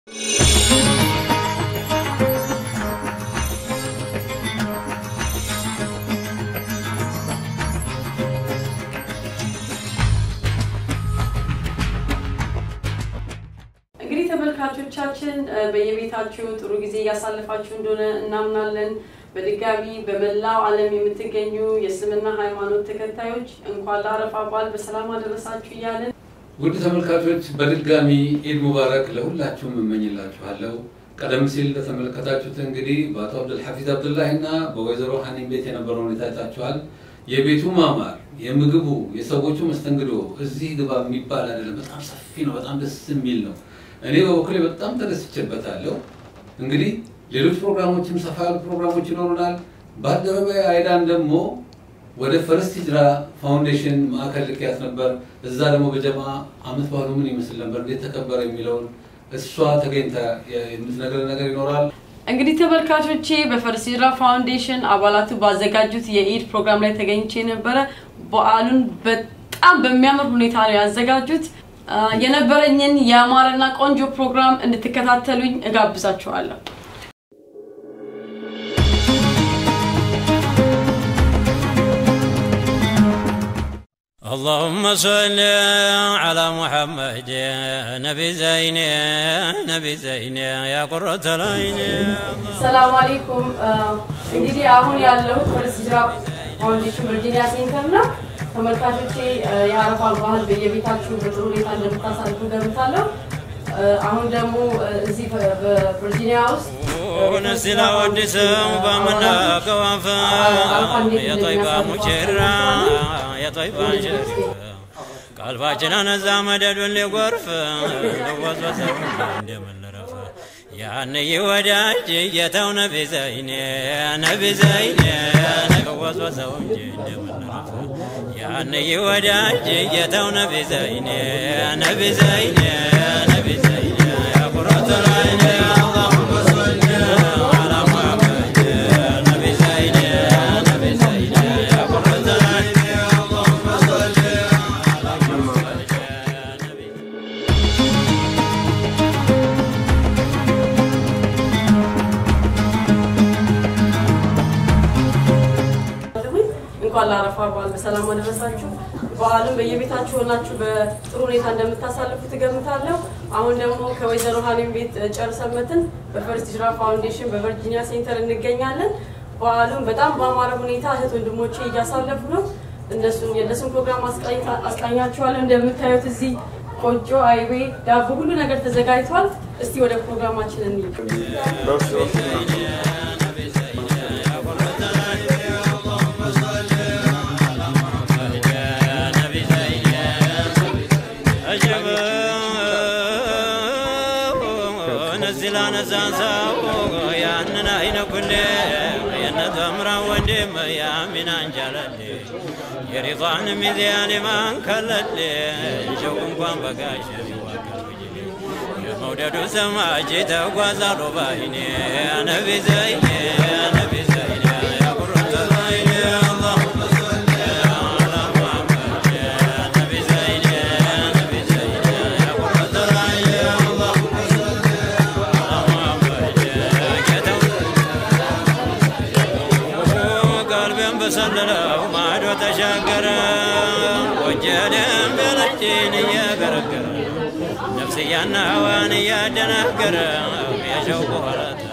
እንግዲህ ተመልካቾቻችን በየቤታችሁ ጥሩ ጊዜ እያሳለፋችሁ እንደሆነ እናምናለን። በድጋሚ በመላው ዓለም የምትገኙ የእስልምና ሃይማኖት ተከታዮች እንኳን ለአረፋ በዓል በሰላም አደረሳችሁ እያለን ውድ ተመልካቾች በድጋሚ ኢድ ሙባረክ ለሁላችሁም እመኝላችኋለሁ። ቀደም ሲል እንደተመለከታችሁት እንግዲህ በአቶ አብዱልሐፊዝ አብዱላሂ እና በወይዘሮ ሀኒም ቤት የነበረው ሁኔታ አይታችኋል። የቤቱ ማማር፣ የምግቡ፣ የሰዎቹ መስተንግዶ እዚህ ግባ የሚባል አይደለም። በጣም ሰፊ ነው። በጣም ደስ የሚል ነው። እኔ በበኩሌ በጣም ተደስቼበታለሁ። እንግዲህ ሌሎች ፕሮግራሞችም ሰፋ ያሉ ፕሮግራሞች ይኖሩናል። ባልደረባዬ አይዳን ደግሞ ወደ ፈርስት ሂጅራ ፋውንዴሽን ማዕከል ልክያት ነበር። እዛ ደግሞ በጀማ አመት ባህሉ ምን ይመስል ነበር፣ እንዴት ተከበረ የሚለውን እሷ ተገኝታ የምትነግረን ነገር ይኖራል። እንግዲህ ተመልካቾቼ በፈርስት ሂጅራ ፋውንዴሽን አባላቱ ባዘጋጁት የኢድ ፕሮግራም ላይ ተገኝቼ ነበረ። በዓሉን በጣም በሚያምር ሁኔታ ነው ያዘጋጁት። አ፣ የነበረኝን የአማረና ቆንጆ ፕሮግራም እንድትከታተሉኝ እጋብዛችኋለሁ። اللهم صل على محمد نبي زين نبي زين يا قرة العين ሰላም አለይኩም። እንግዲህ አሁን ያለው ፈርስት ሂጅራ ፋውንዴሽን ቨርጂኒያ ሴንተር ነው። ተመልካቾቼ የአረፋን ባህል በየቤታችሁ በጥሩ ሁኔታ እንደምታሳልፉ ገምታለሁ። አሁን ደግሞ እዚህ በቨርጂኒያ ውስጥ ونزل ودسم بمنا كوافا يا طيبة مجرة يا طيبة شريفة قلباችን አነዛ መደዱን ሊጎርፍ ለወዝወዘው እንደምንረፍ ያንይ ወዳጅ ጌታው ነቢ ዘይኔ ነቢ ዘይኔ ወዝወዘው እንጂ እንደምንረፍ ያንይ ወዳጅ ጌታው ነቢ ዘይኔ ነቢ ዘይኔ ነቢ ዘይኔ ያ ቁረቱል ዐይን اللهم صل على محمد نبي زين نبي زين يا قرة العين اللهم صل على محمد نبي እንኳን ለአረፋ በዓል በሰላም አደረሳችሁ። በዓሉን በየቤታችሁ ሆናችሁ በጥሩ ሁኔታ እንደምታሳልፉ ትገምታለሁ። አሁን ደግሞ ከወይዘሮ ሀኒም ቤት ጨርሰን መጥተን በፈርስት ሂጅራ ፋውንዴሽን በቨርጂኒያ ሴንተር እንገኛለን። በዓሉን በጣም በአማረ ሁኔታ እህት ወንድሞቼ እያሳለፉ ነው። እነሱን የእነሱን ፕሮግራም አስቃኝታ- አስቃኛችኋለሁ። እንደምታዩት እዚህ ቆጮ፣ አይቤ፣ ዳቦ ሁሉ ነገር ተዘጋጅቷል። እስቲ ወደ ፕሮግራማችን እንሂድ። ነዚላ ነሳንሳው ያንን አይነ ኩሌ የነተምራ ወንድም ያሚን አንጃለሌ የሪضዋን ሚዚያን ማን ከለሌ ሸው እንኳን በጋሽ ይዋቀል የመውደዱ ሰማጅ ተጓዛሉ ባይኔ ነቢ ዘይኔ ነቢ ዘይኔ ያቁረተ ዘይኔ اللهم صل على محمد نبي زين نبي زين يا قرة العين اللهم صل على محمد ቀልቤን በሰለለው ማዶ ተሻገረ ወጀደን በለችን እየገረገረ ነፍስያና ህዋን እያደናገረ የሸውቁ ኋላታ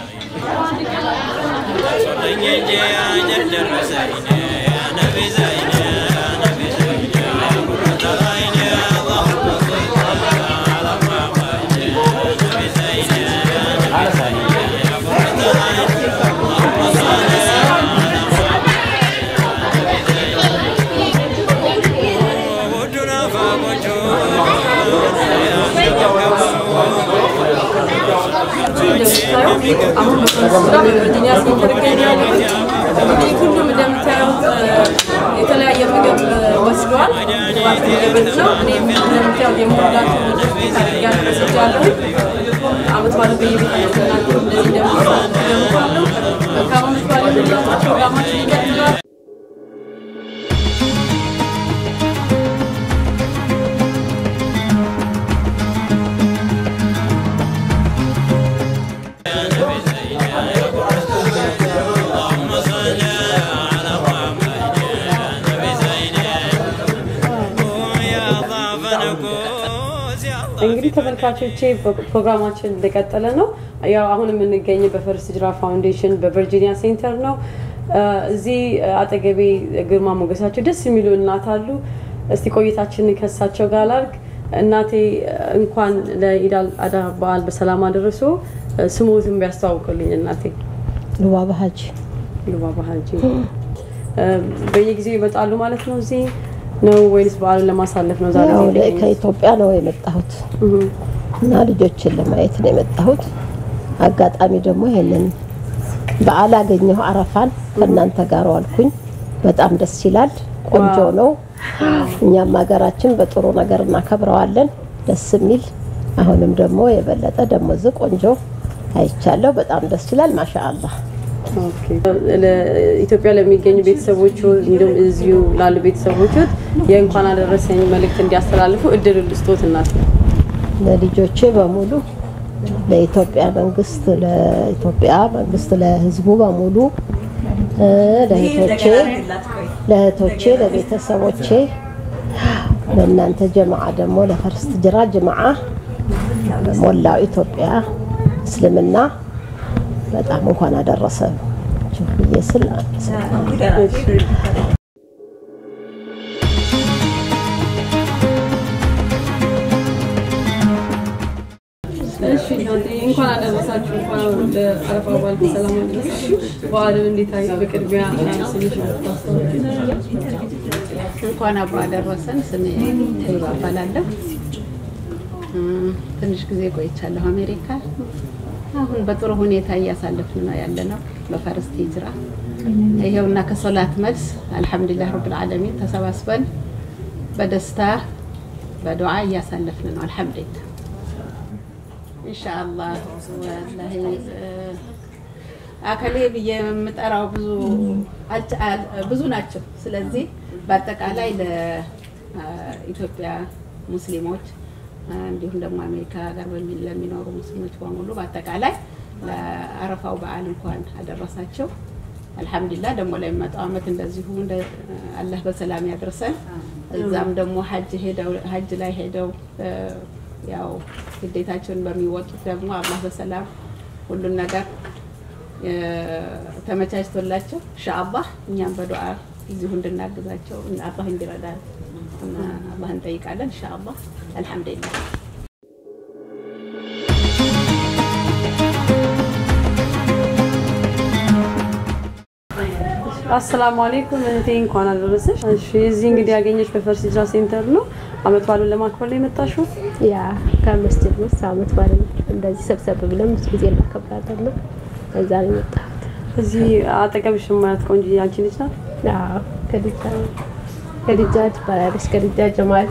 ደርሶልኝ እንጂ አጀል ደረሰኝ ነቢ ዘይነ ነቢ ዘይነ ቁረተ ዐይን اللهم صل على محمد نبي زين نبي زين يا قرة العين اللهم صل على ውዱን አፋቆቹ እንደምታዩት አሁን በፈረንስራ በቨርጂኒያ ሴንተር ይገኛሉ። እንግዲህ ሁሉም እንደምታዩት የተለያየ ምግብ ወስደዋል። ግባት እየበሉ ነው። እኔም እንደምታዩት የምወዳቸው ታደርጊያለሁ ወስጃለሁ። አመት ባለ በየቤታቸው እናንተ እንደዚህ እንደምትሰሩ ገምታለሁ። መልካም አመት ባለ ሁላችሁ ፕሮግራማችን ይቀጥላል። እንግዲህ ተመልካቾቼ ፕሮግራማችን እንደቀጠለ ነው። ያው አሁን የምንገኘው በፈርስት ሂጅራ ፋውንዴሽን በቨርጂኒያ ሴንተር ነው። እዚህ አጠገቤ ግርማ ሞገሳቸው ደስ የሚሉ እናት አሉ። እስቲ ቆይታችንን ከሳቸው ጋር ላርግ። እናቴ እንኳን ለኢድ አል አድሃ በዓል በሰላም አደረሶ። ስሞትን ቢያስተዋውቅልኝ እናቴ። ሉባባ ሀጂ ሉባባ ሀጂ በየጊዜው ይመጣሉ ማለት ነው እዚህ ነው ወይስ በዓሉን ለማሳለፍ ነው? ዛሬ ያው እዚህ እኔ የተገኙት? ከኢትዮጵያ ነው የመጣሁት እህ፣ እና ልጆችን ለማየት ነው የመጣሁት። አጋጣሚ ደግሞ ይሄንን በዓል አገኘሁ። አረፋን ከእናንተ ጋር ዋልኩኝ። በጣም ደስ ይላል። ቆንጆ ነው። እኛም ሀገራችን በጥሩ ነገር እናከብረዋለን። ደስ የሚል አሁንም ደግሞ የበለጠ ደግሞ እዚህ ቆንጆ አይቻለሁ። በጣም ደስ ይላል። ማሻአላህ ኦኬ። ለኢትዮጵያ ለሚገኙ ቤተሰቦች እንዲሁም እዚሁ ላሉ ቤተሰቦች የእንኳን አደረሰኝ መልእክት እንዲያስተላልፉ እድል ልስጦት እናት። ለልጆቼ በሙሉ ለኢትዮጵያ መንግስት ለኢትዮጵያ መንግስት ለሕዝቡ በሙሉ እ፣ ለእህቶቼ ለእህቶቼ ለቤተሰቦቼ ለእናንተ ጀማዓ ደግሞ ለፈርስት ጅራ ጀማዓ ሞላው ኢትዮጵያ እስልምና በጣም እንኳን አደረሰ ብዬ ስል እሺ እናቴ እንኳን አደረሳችሁ። እንኳን ለአረፋ በዓል በሰላም አደረሳችሁ። በዓልን እንዴት አይ በቅድሚያ ስልሽ ታስተዋወቂ። እንኳን አብሮ አደረሰን። ስሜ ተይባ እባላለሁ። እም፣ ትንሽ ጊዜ ቆይቻለሁ አሜሪካ። አሁን በጥሩ ሁኔታ እያሳለፍን ነው ያለ ነው በፈርስት ሂጅራ። ይሄውና ከሶላት መልስ አልሐምዱሊላህ ረብል ዓለሚን ተሰባስበን በደስታ በዱዓ እያሳለፍን ነው አልሐምዱሊላህ። ኢንሻአላህ ወላሂ እ፣ አከሌ ብዬ የምጠራው ብዙ አልች- አል- ብዙ ናቸው። ስለዚህ በአጠቃላይ ለኢትዮጵያ ሙስሊሞች እ፣ እንዲሁም ደግሞ አሜሪካ ሀገር በሚ- ለሚኖሩ ሙስሊሞች በሙሉ በአጠቃላይ ለአረፋው በዓል እንኳን አደረሳቸው። አልሐምዱሊላህ ደግሞ ለሚመጣው ዓመት እንደዚሁ እንደ አላህ በሰላም ያድርሰን። እዛም ደግሞ ሀጅ ሄደው ሀጅ ላይ ሄደው እ፣ ያው ግዴታቸውን በሚወጡት ደግሞ አላህ በሰላም ሁሉን ነገር እ፣ ተመቻችቶላቸው ኢንሻአላህ እኛም በዱዓ እዚሁ እንድናግዛቸው እና አላህ እንዲረዳን እና አላህ እንጠይቃለን ኢንሻአላህ። አልሐምዱሊላህ አሰላሙ አለይኩም እህቴ እንኳን አደረሰሽ። እሺ እዚህ እንግዲህ ያገኘሽ በፈርስት ሂጅራ ሴንተር ነው። አመት በዓሉን ለማክበር ነው የመጣሽው? ያ ከመስጅድ ውስጥ አመት በዓልን እንደዚህ ሰብሰብ ብለን ብዙ ጊዜ እናከብራለን ነው። እዛ ነው የመጣሁት። እዚህ አጠገብሽ የማያት ቆንጆ አንቺ ልጅ ናት። አዎ ከዲጃ ከዲጃ ትባላለች። ከዲጃ ጀማል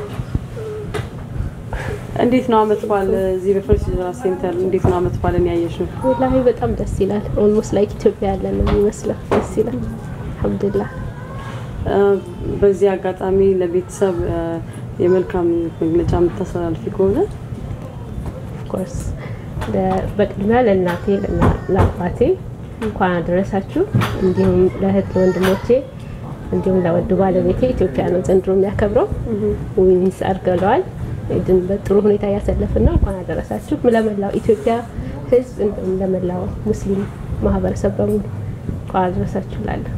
እንዴት ነው አመት በዓል እዚህ በፈርስት ሂጅራ ሴንተር እንዴት ነው አመት በዓልን ያየሽው? ወላሂ በጣም ደስ ይላል። ኦልሞስት ላይክ ኢትዮጵያ ያለን ነው የሚመስለው። ደስ ይላል። አልሐምዱሊላህ እ፣ በዚህ አጋጣሚ ለቤተሰብ እ፣ የመልካም መግለጫ የምታስተላልፊ ከሆነ ኮርስ በቅድሚያ ለእናቴ ለእና- ለአባቴ እንኳን አደረሳችሁ። እንዲሁም ለእህት ለወንድሞቼ እንዲሁም ለወዱ ባለቤቴ ኢትዮጵያ ነው ዘንድሮ የሚያከብረው ዊንስ አድርገለዋል። ኢድን በጥሩ ሁኔታ እያሳለፍን ነው። እንኳን አደረሳችሁ ለመላው ኢትዮጵያ ሕዝብ እንዲሁም ለመላው ሙስሊም ማህበረሰብ በሙሉ እንኳን አደረሳችሁ ላለሁ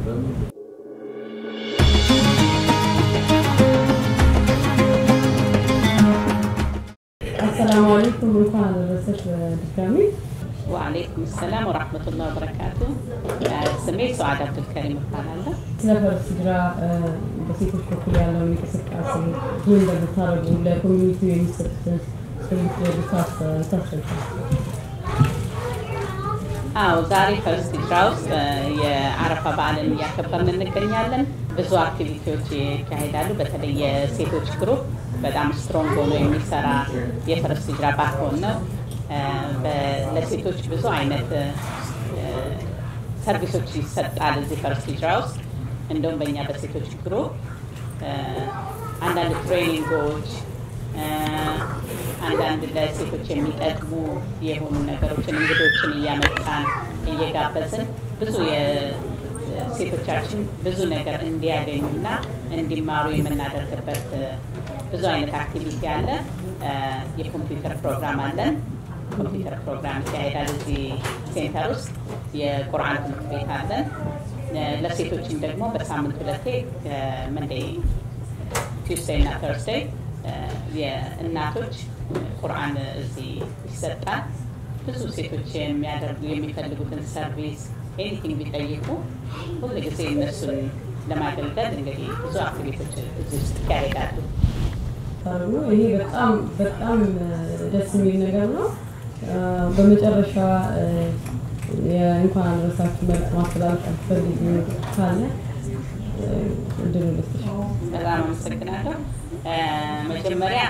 አሰላሙ አለይኩም እንኳን አደረሰሽ በድጋሚ ወአለይኩም ሰላም ወራህመቱላህ ወበረካቱ። ስሜ ሰዓድ አብዱልከሪም እባላለሁ። ስለ ፈርስት ሂጅራ እ፣ በሴቶች በኩል ያለውን እንቅስቃሴ ምን እንደምታደርጉ ለኮሚኒቲው የሚሰጡትን ታስረዳል። አዎ ዛሬ ፈርስት ሂጅራ ውስጥ እ፣ የአረፋ በዓልን እያከበርን እንገኛለን። ብዙ አክቲቪቲዎች ይካሄዳሉ። በተለይ የሴቶች ግሩፕ በጣም ስትሮንግ ሆኖ የሚሰራ የፈርስት ሂጅራ ባክቦን ነው። እ፣ በ- ለሴቶች ብዙ አይነት እ፣ ሰርቪሶች ይሰጣል እዚህ ፈርስት ሂጅራ ውስጥ። እንደውም በእኛ በሴቶች ግሩፕ እ፣ አንዳንድ ትሬኒንጎች እ፣ አንዳንድ ለሴቶች የሚጠቅሙ የሆኑ ነገሮችን እንግዶችን እያመጣን እየጋበዝን ብዙ የሴቶቻችን ብዙ ነገር እንዲያገኙና እንዲማሩ የምናደርግበት እ፣ ብዙ አይነት አክቲቪቲ አለ። የኮምፒውተር ፕሮግራም አለን። ኮምፒውተር ፕሮግራም ይካሄዳል እዚህ ሴንተር ውስጥ። የቁርአን ትምህርት ቤት አለን። ለሴቶችም ደግሞ በሳምንት ሁለቴ መንዴይ፣ ቱስዴይ እና ተርስዴይ የእናቶች ቁርአን እዚህ ይሰጣል። ብዙ ሴቶች የሚያደርጉ የሚፈልጉትን ሰርቪስ ኤኒቲንግ ቢጠይቁ ሁሉ ጊዜ እነሱን ለማገልገል እንግዲህ ብዙ አክቲቪቲዎች እዚህ ውስጥ ይካሄዳሉ። ይሄ በጣም በጣም ደስ የሚል ነገር ነው። በመጨረሻ የእንኳን አደረሳችሁ መልዕክት ማስተላለፍ አትፈልጊ ካለ እድሉ ልስጥሽ። በጣም አመሰግናለሁ። መጀመሪያ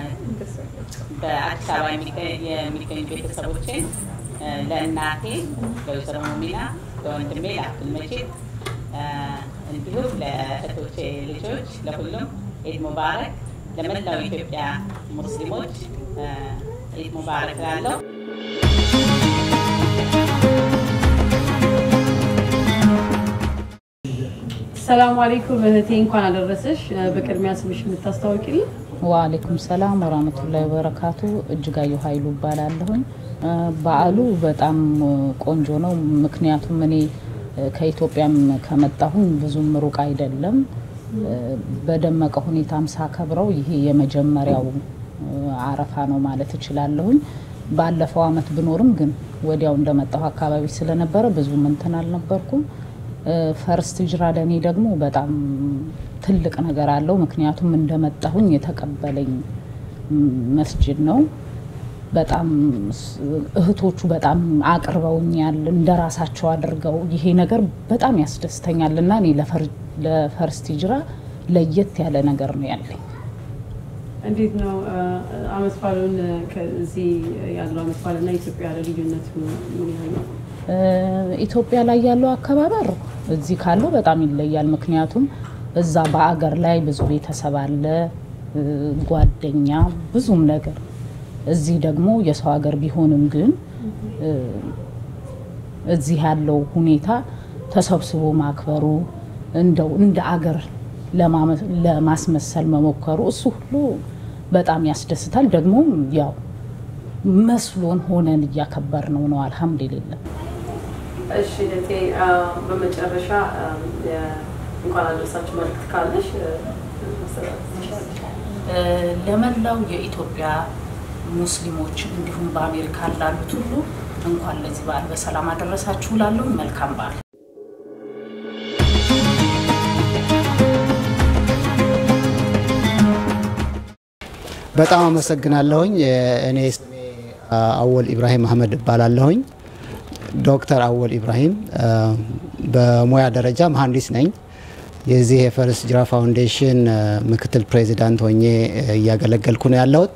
በአዲስ አበባ የሚገኙ ቤተሰቦቼን ለእናቴ ለወይዘሮ ሙሚና፣ ለወንድሜ ለአብዱል መጂድ እንዲሁም ለእህቶቼ ልጆች ለሁሉም ኢድ ሙባረክ፣ ለመላው ኢትዮጵያ ሙስሊሞች ኢድ ሙባረክ ላለው ሰላም አለይኩም እህቴ፣ እንኳን አደረሰሽ። በቅድሚያ ስምሽ የምታስታውቂልኝ? ወአለይኩም ሰላም ወራህመቱላሂ ወበረካቱ። እጅጋየሁ ኃይሉ እባላለሁኝ። በዓሉ በጣም ቆንጆ ነው። ምክንያቱም እኔ ከኢትዮጵያም ከመጣሁኝ ብዙም ሩቅ አይደለም። በደመቀ ሁኔታም ሳከብረው ይሄ የመጀመሪያው አረፋ ነው ማለት እችላለሁኝ። ባለፈው አመት ብኖርም ግን ወዲያው እንደመጣሁ አካባቢ ስለነበረ ብዙም እንትን አልነበርኩም። ፈርስት ጅራ ለእኔ ደግሞ በጣም ትልቅ ነገር አለው። ምክንያቱም እንደመጣሁኝ የተቀበለኝ መስጅድ ነው። በጣም እህቶቹ በጣም አቅርበውኛል፣ እንደ ራሳቸው አድርገው። ይሄ ነገር በጣም ያስደስተኛል እና እኔ ለፈርስት ጅራ ለየት ያለ ነገር ነው ያለኝ። እንዴት ነው አመት ባሉን ከዚህ ያለው አመት ባልና ኢትዮጵያ ያለ ልዩነት ምን ያህል ነው? ኢትዮጵያ ላይ ያለው አከባበር እዚህ ካለው በጣም ይለያል። ምክንያቱም እዛ በአገር ላይ ብዙ ቤተሰብ አለ፣ ጓደኛ፣ ብዙም ነገር። እዚህ ደግሞ የሰው ሀገር ቢሆንም ግን እዚህ ያለው ሁኔታ ተሰብስቦ ማክበሩ እንደው እንደ አገር ለማስመሰል መሞከሩ እሱ ሁሉ በጣም ያስደስታል። ደግሞ ያው መስሎን ሆነን እያከበር ነው ነው አልሐምዱሊላህ። እሺ እህቴ፣ በመጨረሻ እንኳን አደረሳችሁ መልዕክት ካለሽ ለመላው የኢትዮጵያ ሙስሊሞች እንዲሁም በአሜሪካ ላሉት ሁሉ እንኳን ለዚህ በዓል በሰላም አደረሳችሁ ላለሁ መልካም በዓል። በጣም አመሰግናለሁኝ። እኔ ስሜ አወል ኢብራሂም አህመድ እባላለሁኝ። ዶክተር አወል ኢብራሂም በሙያ ደረጃ መሀንዲስ ነኝ። የዚህ የፈርስት ጅራ ፋውንዴሽን ምክትል ፕሬዚዳንት ሆኜ እያገለገልኩ ነው ያለሁት።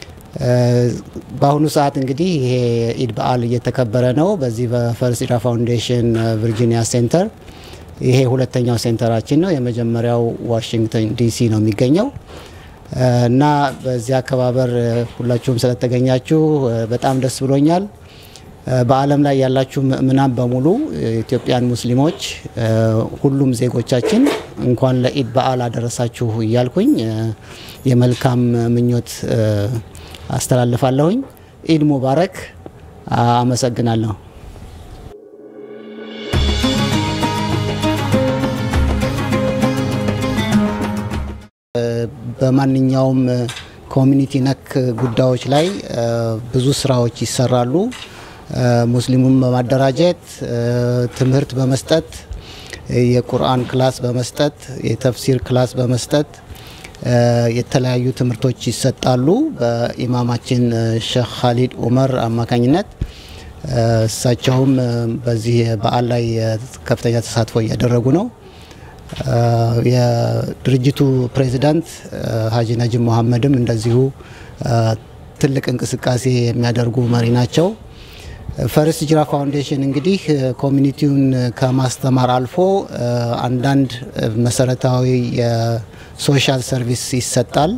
በአሁኑ ሰዓት እንግዲህ ይሄ ኢድ በዓል እየተከበረ ነው በዚህ በፈርስት ጅራ ፋውንዴሽን ቨርጂኒያ ሴንተር። ይሄ ሁለተኛው ሴንተራችን ነው። የመጀመሪያው ዋሽንግተን ዲሲ ነው የሚገኘው እና በዚህ አከባበር ሁላችሁም ስለተገኛችሁ በጣም ደስ ብሎኛል። በዓለም ላይ ያላችሁ ምእምናን በሙሉ ኢትዮጵያን ሙስሊሞች፣ ሁሉም ዜጎቻችን እንኳን ለኢድ በዓል አደረሳችሁ እያልኩኝ የመልካም ምኞት አስተላልፋለሁኝ። ኢድ ሙባረክ። አመሰግናለሁ። በማንኛውም ኮሚኒቲ ነክ ጉዳዮች ላይ ብዙ ስራዎች ይሰራሉ። ሙስሊሙን በማደራጀት ትምህርት በመስጠት የቁርአን ክላስ በመስጠት የተፍሲር ክላስ በመስጠት የተለያዩ ትምህርቶች ይሰጣሉ። በኢማማችን ሼክ ካሊድ ኡመር አማካኝነት እሳቸውም በዚህ በዓል ላይ ከፍተኛ ተሳትፎ እያደረጉ ነው። የድርጅቱ ፕሬዚዳንት ሀጂ ነጅም መሐመድም እንደዚሁ ትልቅ እንቅስቃሴ የሚያደርጉ መሪ ናቸው። ፈርስት ጅራ ፋውንዴሽን እንግዲህ ኮሚኒቲውን ከማስተማር አልፎ አንዳንድ መሰረታዊ የሶሻል ሰርቪስ ይሰጣል።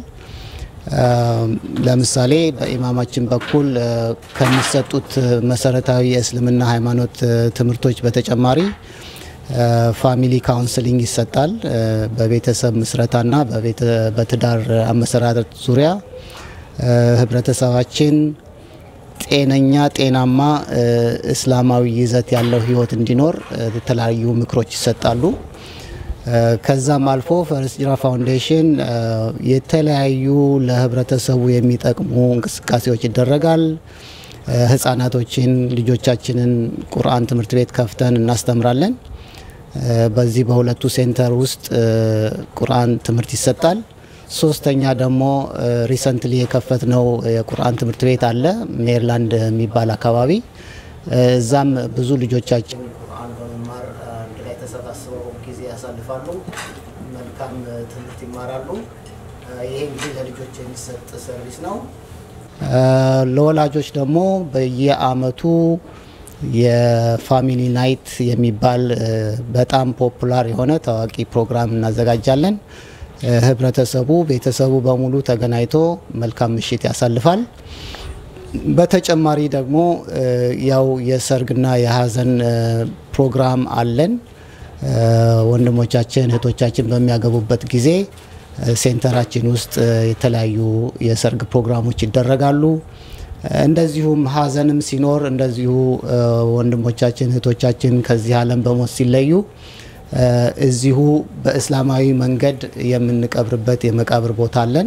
ለምሳሌ በኢማማችን በኩል ከሚሰጡት መሰረታዊ የእስልምና ሃይማኖት ትምህርቶች በተጨማሪ ፋሚሊ ካውንስሊንግ ይሰጣል። በቤተሰብ ምስረታና በትዳር አመሰራረት ዙሪያ ህብረተሰባችን ጤነኛ ጤናማ እስላማዊ ይዘት ያለው ህይወት እንዲኖር የተለያዩ ምክሮች ይሰጣሉ። ከዛም አልፎ ፈርስት ሂጅራ ፋውንዴሽን የተለያዩ ለህብረተሰቡ የሚጠቅሙ እንቅስቃሴዎች ይደረጋል። ህጻናቶችን ልጆቻችንን ቁርአን ትምህርት ቤት ከፍተን እናስተምራለን። በዚህ በሁለቱ ሴንተር ውስጥ ቁርአን ትምህርት ይሰጣል። ሶስተኛ ደግሞ ሪሰንትሊ የከፈትነው የቁርአን ትምህርት ቤት አለ ሜሪላንድ የሚባል አካባቢ። እዛም ብዙ ልጆቻችን ቁርአን በመማር አንድ ላይ ተሰባስበው ጊዜ ያሳልፋሉ። መልካም ትምህርት ይማራሉ። ይሄ እንግዲህ ለልጆች የሚሰጥ ሰርቪስ ነው። ለወላጆች ደግሞ በየአመቱ የፋሚሊ ናይት የሚባል በጣም ፖፑላር የሆነ ታዋቂ ፕሮግራም እናዘጋጃለን። ህብረተሰቡ፣ ቤተሰቡ በሙሉ ተገናኝቶ መልካም ምሽት ያሳልፋል። በተጨማሪ ደግሞ ያው የሰርግና የሀዘን ፕሮግራም አለን። ወንድሞቻችን እህቶቻችን በሚያገቡበት ጊዜ ሴንተራችን ውስጥ የተለያዩ የሰርግ ፕሮግራሞች ይደረጋሉ። እንደዚሁም ሀዘንም ሲኖር እንደዚሁ ወንድሞቻችን እህቶቻችን ከዚህ ዓለም በሞት ሲለዩ እዚሁ በእስላማዊ መንገድ የምንቀብርበት የመቃብር ቦታ አለን።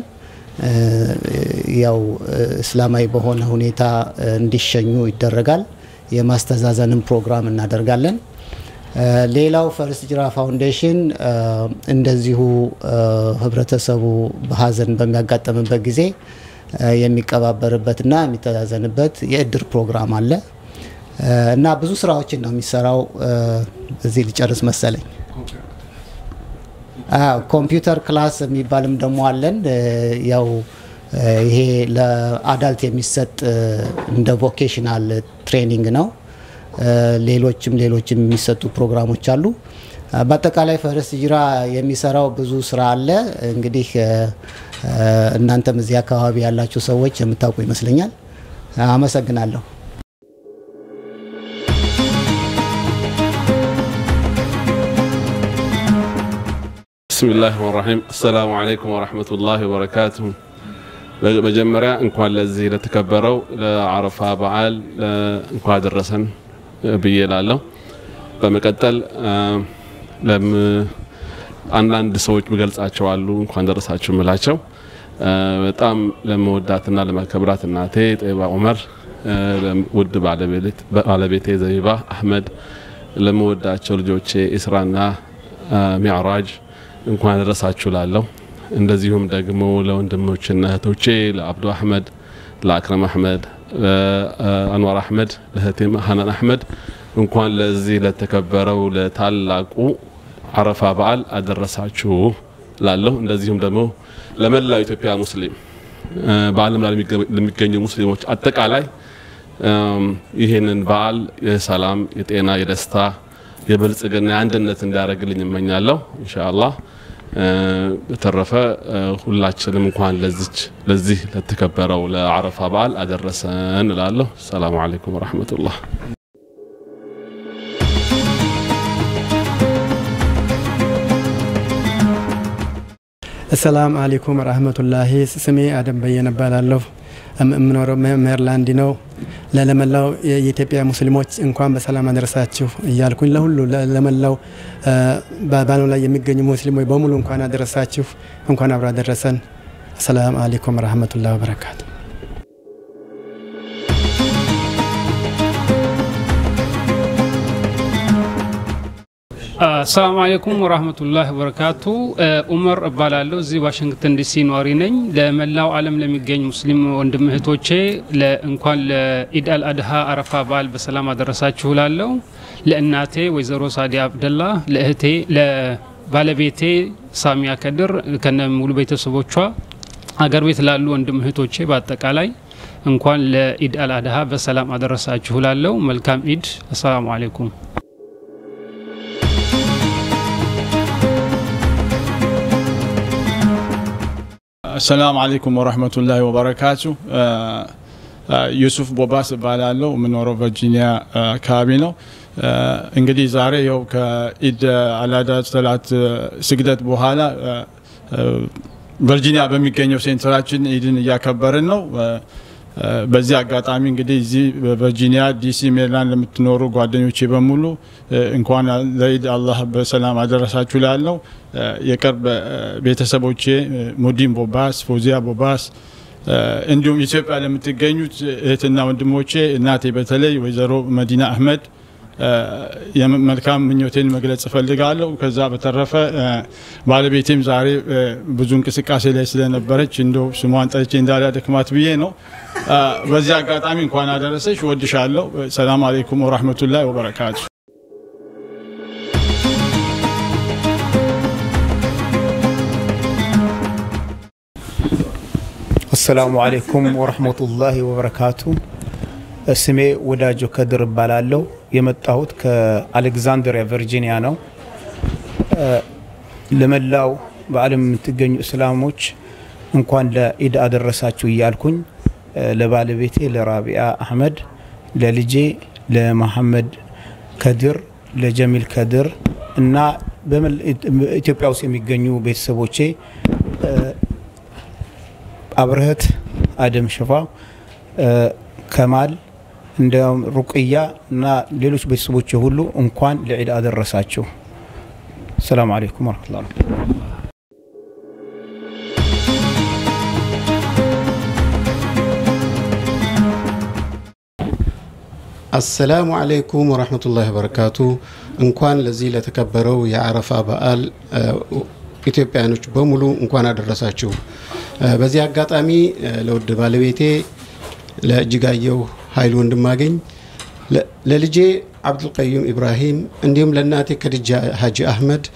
ያው እስላማዊ በሆነ ሁኔታ እንዲሸኙ ይደረጋል። የማስተዛዘንም ፕሮግራም እናደርጋለን። ሌላው ፈርስት ሂጅራ ፋውንዴሽን እንደዚሁ ህብረተሰቡ በሀዘን በሚያጋጥምበት ጊዜ የሚቀባበርበትና የሚተዛዘንበት የእድር ፕሮግራም አለ እና ብዙ ስራዎችን ነው የሚሰራው። እዚህ ሊጨርስ መሰለኝ። ኮምፒውተር ክላስ የሚባልም ደግሞ አለን። ያው ይሄ ለአዳልት የሚሰጥ እንደ ቮኬሽናል ትሬኒንግ ነው። ሌሎችም ሌሎችም የሚሰጡ ፕሮግራሞች አሉ። በአጠቃላይ ፈርስት ሂጅራ የሚሰራው ብዙ ስራ አለ። እንግዲህ እናንተም እዚህ አካባቢ ያላችሁ ሰዎች የምታውቁ ይመስለኛል። አመሰግናለሁ። ብስሚላህ ራሒም አሰላሙ አለይኩም ወረሕመቱላሂ ወበረካቱሁ። መጀመሪያ እንኳን ለዚህ ለተከበረው ለአረፋ በዓል እንኳን አደረሰን ብዬ ላለሁ። በመቀጠል አንዳንድ ሰዎች ምገልጻቸው አሉ እንኳን ደረሳችሁ ምላቸው በጣም ለመወዳትና ለማከብራት እናቴ ጠይባ ዑመር፣ ውድ ባለቤቴ ዘቢባ አህመድ፣ ለመወዳቸው ልጆቼ ኢስራና ሚዕራጅ እንኳን ደረሳችሁ ላለሁ። እንደዚሁም ደግሞ ለወንድሞችና እህቶቼ ለአብዱ አህመድ፣ ለአክረም አህመድ፣ ለአንዋር አህመድ፣ ለእህቴም ሀናን አህመድ እንኳን ለዚህ ለተከበረው ለታላቁ አረፋ በዓል አደረሳችሁ ላለሁ። እንደዚሁም ደግሞ ለመላው ኢትዮጵያ ሙስሊም በዓለም ላይ ለሚገኙ ሙስሊሞች አጠቃላይ ይህንን በዓል የሰላም፣ የጤና፣ የደስታ፣ የብልጽግና፣ የአንድነት እንዲያደርግልኝ እመኛለሁ ኢንሻአላህ። በተረፈ ሁላችንም እንኳን ለዚች ለዚህ ለተከበረው ለአረፋ በዓል አደረሰን እላለሁ። ሰላሙ አለይኩም ወረሕመቱላህ። አሰላም አለይኩም ረህመቱላሂ። ስሜ አደም በየነ እባላለሁ። የምኖረው ሜሪላንድ ነው። ለመላው የኢትዮጵያ ሙስሊሞች እንኳን በሰላም አደረሳችሁ እያልኩኝ ለሁሉ ለመላው በዓለም ላይ የሚገኙ ሙስሊሞች በሙሉ እንኳን አደረሳችሁ፣ እንኳን አብሮ አደረሰን። አሰላም አለይኩም ረህመቱላሂ ወበረካቱ። አሰላሙ አለይኩም ወራህመቱላህ ወበረካቱ። ኡመር እባላለሁ። እዚህ ዋሽንግተን ዲሲ ነዋሪ ነኝ። ለመላው ዓለም ለሚገኝ ሙስሊም ወንድም እህቶቼ እንኳን ለኢድ አል አድሃ አረፋ በዓል በሰላም አደረሳችሁ ላለው ለእናቴ ወይዘሮ ሳዲያ አብደላ፣ ለእህቴ ለባለቤቴ ሳሚያ ከድር ከነ ሙሉ ቤተሰቦቿ፣ አገር ቤት ላሉ ወንድም እህቶቼ በአጠቃላይ እንኳን ለኢድ አል አድሃ በሰላም አደረሳችሁ ላለው መልካም ኢድ። አሰላሙ አለይኩም። አሰላሙ አለይኩም ወረህመቱላሂ ወበረካቱ። ዩሱፍ ቦባስ እባላለሁ። የምኖረው ቨርጂኒያ አካባቢ ነው። እንግዲህ ዛሬ ያው ከኢድ አላዳ ሰላት ስግደት በኋላ ቨርጂኒያ በሚገኘው ሴንተራችን ኢድን እያከበርን ነው። በዚህ አጋጣሚ እንግዲህ እዚህ በቨርጂኒያ ዲሲ፣ ሜሪላንድ ለምትኖሩ ጓደኞቼ በሙሉ እንኳን ለኢድ አላህ በሰላም አደረሳችሁ ላለው የቅርብ ቤተሰቦቼ ሙዲን ቦባስ፣ ፎዚያ ቦባስ እንዲሁም ኢትዮጵያ ለምትገኙት እህትና ወንድሞቼ እናቴ በተለይ ወይዘሮ መዲና አህመድ የመልካም ምኞቴን መግለጽ እፈልጋለሁ። ከዛ በተረፈ ባለቤቴም ዛሬ ብዙ እንቅስቃሴ ላይ ስለነበረች እንደው ስሟን ጠርቼ እንዳላደክማት ብዬ ነው። በዚህ አጋጣሚ እንኳን አደረሰች፣ ወድሻለሁ። ሰላም አሌይኩም ወራህመቱላሂ ወበረካቱ። አሰላሙ አሌይኩም ወረህመቱላሂ ወበረካቱ። ስሜ ወዳጆ ከድር እባላለሁ። የመጣሁት ከአሌክዛንድሪያ ቨርጂኒያ ነው። ለመላው በዓለም የምትገኙ እስላሞች እንኳን ለኢድ አደረሳችሁ እያልኩኝ ለባለቤቴ ለራቢያ አህመድ፣ ለልጄ ለመሐመድ ከድር፣ ለጀሚል ከድር እና ኢትዮጵያ ውስጥ የሚገኙ ቤተሰቦቼ አብረህት፣ አደም ሽፋ፣ ከማል እንዲያውም ሩቅያ እና ሌሎች ቤተሰቦች ሁሉ እንኳን ለዒድ አደረሳችሁ። ሰላም አለይኩም ወረህመቱላህ። አሰላሙ አለይኩም ወረህመቱላሂ ወበረካቱ። እንኳን ለዚህ ለተከበረው የአረፋ በዓል ኢትዮጵያኖች በሙሉ እንኳን አደረሳችሁ። በዚህ አጋጣሚ ለውድ ባለቤቴ ለእጅጋየሁ ኃይሉ ወንድማገኝ፣ ለልጄ አብዱልቀዩም ኢብራሂም እንዲሁም ለእናቴ ከድጃ ሀጂ አህመድ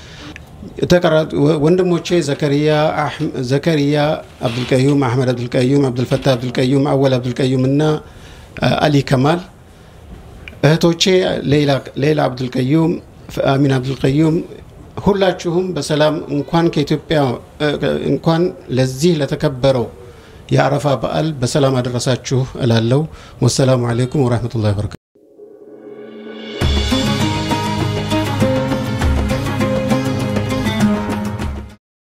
ወንድሞቼ ዘከሪያ አብዱልቀዩም፣ አህመድ አብዱልቀዩም፣ አብዱልፈታህ አብዱልቀዩም፣ አወል አብዱልቀዩም እና አሊ ከማል እህቶቼ ሌላ አብዱልቀዩም፣ አሚን አብዱልቀዩም ሁላችሁም በሰላም እንኳን ከኢትዮጵያ እንኳን ለዚህ ለተከበረው የአረፋ በዓል በሰላም አደረሳችሁ እላለሁ። ወሰላሙ አሌይኩም ወረህመቱላሂ ወበረካቱ።